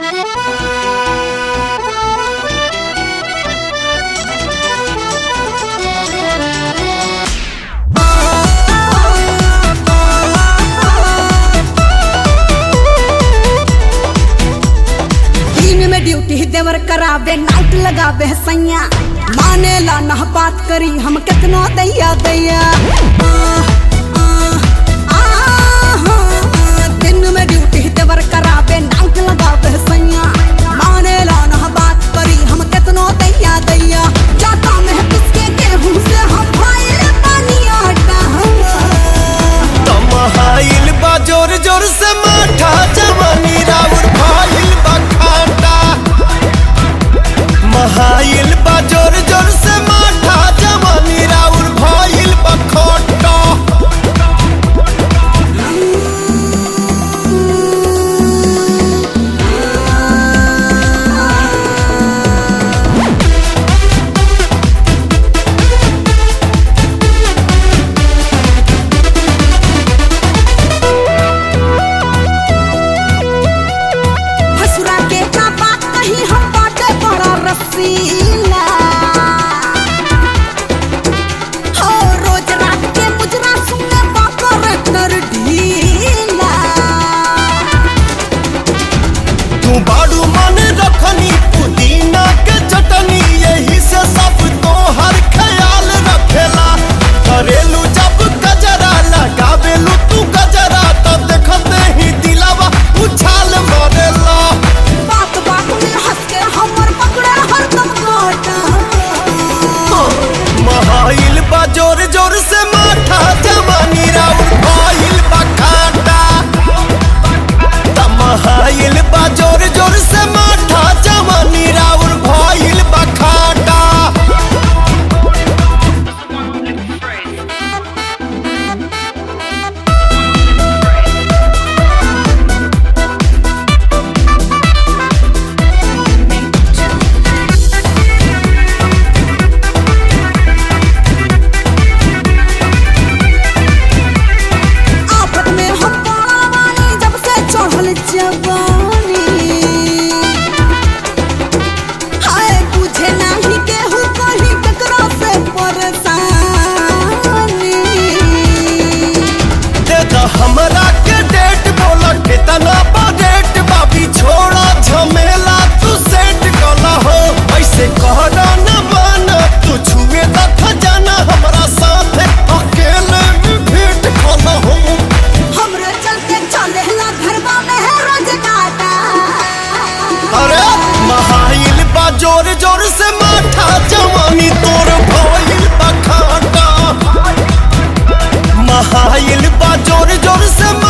दिन में ड्यूटी देवर करावे नाइट लगावे सैया माने ला ना बात करी हम कितना दैया दैया आ, आ, आ, आ, दिन में ड्यूटी देवर करावे नाइट लगावे सैया माने ला ना बात करी हम कितना दैया दैया जाता में किसके गेहूं से हम भाई पानी आटा तमहाइल बा जोर जोर से माठा जवानी राउर भाइल बा खाटा महाइल बा जोर जोर से माठा जवानी राउर भाइल बा खोटा हसुरा के का बात कही हम बाटे बड़ा रसीला हो रोज रात के मुजरा सुने बाकर कर ढीला तू बाड़ू मन रखनी पुदीना के चटनी यही से सब तो हर ख्याल रखेला करेलू जब गजरा लगावेलू तू गजरा तो देखते ही दिलावा उछाल मारेला बात बात में हंस के हमर पकड़े हरदम काटा महाइल बा जोर जोर से माठा जवानी राउर भाइल बा खाटा तमहाइल बा जोर जोर से माठा जवानी राउर भाइल बा खाटा आफत में हम पड़ा वाली जब से चढ़ल जवानी हाय बुझे नाही केहू कहीं ककरा से परेशानी दे द हमरा के डेट बोला कितना बा डेट बाबी छोड़ा झमेला तू सेट कला हो ऐसे कहना न माना तू छुए त खजाना हमरा साथ अकेले में भेंट कला हो हमरे चलते चले ला घरवा में है रोज काटा अरे महाइल बा जोर जोर से माठा जवानी तोर भइल बा खाटा महाइल बा जोर जोर से